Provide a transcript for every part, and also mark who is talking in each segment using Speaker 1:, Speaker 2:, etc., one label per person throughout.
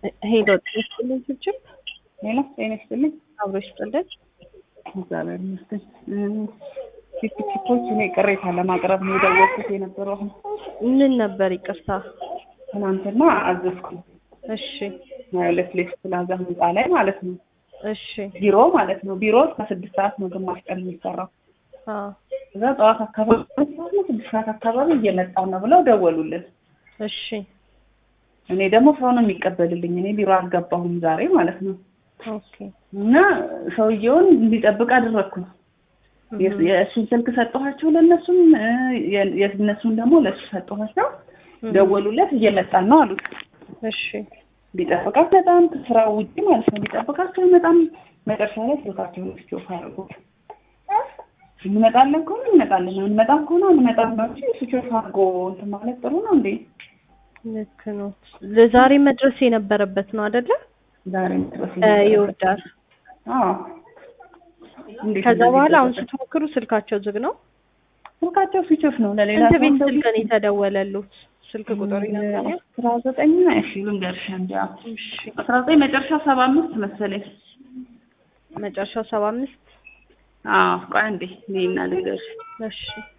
Speaker 1: ሄሎ ጤና ይስጥልኝ ችብችብ
Speaker 2: ሌላ ጤና ይስጥልኝ።
Speaker 1: አብሮ ይስጥልን።
Speaker 2: እግዚአብሔር ይመስገን። ቺፕ ቺፖች እኔ ቅሬታ ለማቅረብ ነው የደወልኩት የነበረው። አሁን
Speaker 1: ምን ነበር ይቅርታ?
Speaker 2: ትናንትና አዘዝኩ
Speaker 1: እሺ
Speaker 2: ሁለት ሌስ ፕላዛ ህንፃ ላይ ማለት ነው።
Speaker 1: እሺ
Speaker 2: ቢሮ ማለት ነው። ቢሮ እስከ ስድስት ሰዓት ነው ግማሽ ቀን የሚሰራው።
Speaker 1: አዎ
Speaker 2: እዛ ጠዋት አካባቢ ሰዓት ነው ስድስት ሰዓት አካባቢ እየመጣን ነው ብለው ደወሉልን።
Speaker 1: እሺ
Speaker 2: እኔ ደግሞ ሰው ነው የሚቀበልልኝ። እኔ ቢሮ አልገባሁም ዛሬ ማለት ነው።
Speaker 1: ኦኬ
Speaker 2: እና ሰውየውን እንዲጠብቅ አደረግኩ። የስ- የእሱን ስልክ ሰጠኋቸው ለእነሱም እ፣ የ- የእነሱን ደግሞ ለእሱ ሰጠኋቸው። ደወሉለት እየመጣን ነው አሉት።
Speaker 1: እሺ
Speaker 2: ሊጠብቃት በጣም ከስራው ውጭ ማለት ነው። ሊጠብቃቸው በጣም መጨረሻ ላይ ስልካቸውን ስዊች አድርጎት እንመጣለን ከሆነ እንመጣለን፣ አንመጣም ከሆነ አንመጣም ነው እንጂ ስዊች ኦፍ አድርጎ እንትን ማለት ጥሩ ነው እንዴ?
Speaker 1: ልክ ነው። ለዛሬ መድረስ የነበረበት ነው አይደለ?
Speaker 2: ዛሬ ድረስ
Speaker 1: ይወዳል።
Speaker 2: አዎ። እንዴት
Speaker 1: ከዛ
Speaker 2: እንደዚህ
Speaker 1: በኋላ አሁን
Speaker 2: ይደረጋል?
Speaker 1: ስትሞክሩ ስልካቸው ዝግ ነው።
Speaker 2: ስልካቸው ስዊች ኦፍ ነው። ለሌላ
Speaker 1: ስንት
Speaker 2: ሰው
Speaker 1: ቤት
Speaker 2: እንደው
Speaker 1: ስልክ ነው የተደወለሉት? ስልክ ቁጥር ይነግረኛል?
Speaker 2: አስራ ዘጠኝ እሺ ልንገርሽ እንዲ
Speaker 1: እሺ
Speaker 2: አስራ ዘጠኝ መጨረሻ ሰባ አምስት መሰለኝ።
Speaker 1: መጨረሻው ሰባ አምስት
Speaker 2: አዎ ቆይ አንዴ እኔና ልንገርሽ
Speaker 1: እሺ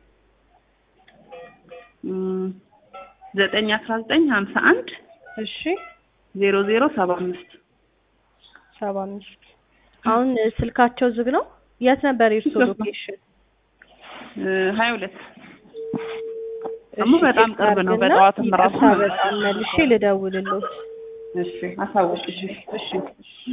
Speaker 2: እም፣ ዘጠኝ አስራ ዘጠኝ ሀምሳ አንድ
Speaker 1: እሺ
Speaker 2: ዜሮ ዜሮ ሰባ አምስት
Speaker 1: ሰባ አምስት አሁን ስልካቸው ዝግ ነው። የት ነበር የእርሶ
Speaker 2: ዝግ ነው።
Speaker 1: ሎኬሽን?
Speaker 2: ሀያ ሁለት ደግሞ በጣም ቅርብ ነው። በጠዋትም ራሱ
Speaker 1: ይቅርታ በጣም መልሼ ልደውልልዎት።
Speaker 2: እሺ አሳውቅሽ።
Speaker 1: እሺ እሺ